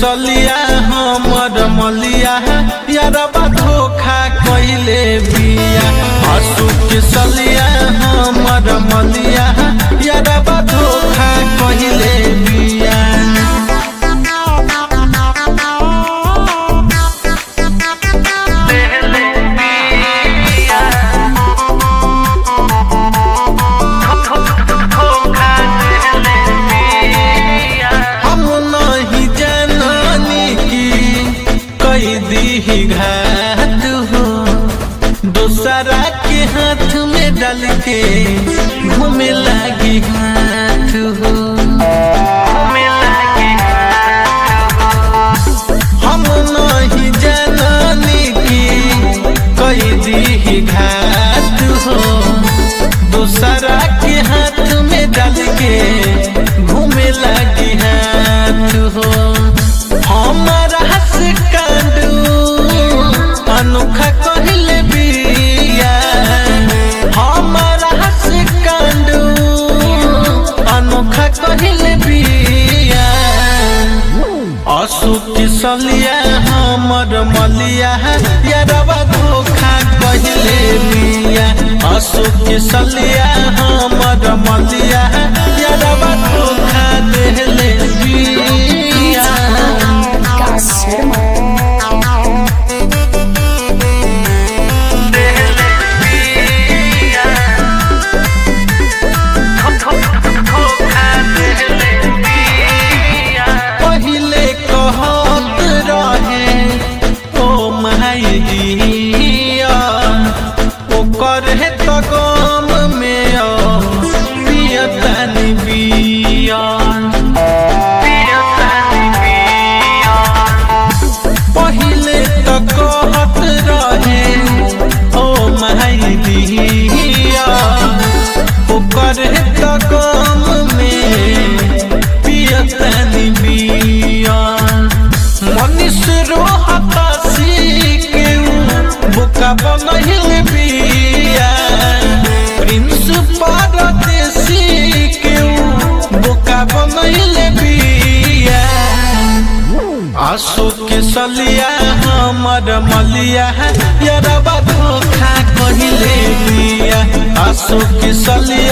सलिया हमर मलिया यारबा धोखा कइले बिया आंसू के सलिया हमर मलिया यारबा धोखा कइले बिया हम नहीं जाननी की कई दी घात हो दूसरा के हाथ में डाल के घूमे लागी हाथ हो हम नहीं जाननी की कई दी घात हो दूसरा के हाथ में डाल के घूमे लगी हाथ हो हमारा हस कांडू अनोखा कहले बिया हमारा हस कांडू अनोखा कहले बिया अशोक सलिया हमर मलिया यारबा धोखा कहले बिया अशोक सलिया हमर मलिया यारबा धोखा देले बिया विकास शर्मा पहिले कहत रहे ओ माई दिया ओकर है त गम में पियतनी बिया पहिले त कहत रहे ओ माई दिया ओकर है त गम में पियतनी बिया मनीष रोहतासी के बुका बनहिल बिया प्रिंस परदेसी के बुका बनहिल बिया आंसू के सलिया हमर मलिया यारबा धोखा कहिले बिया आंसू के सलिया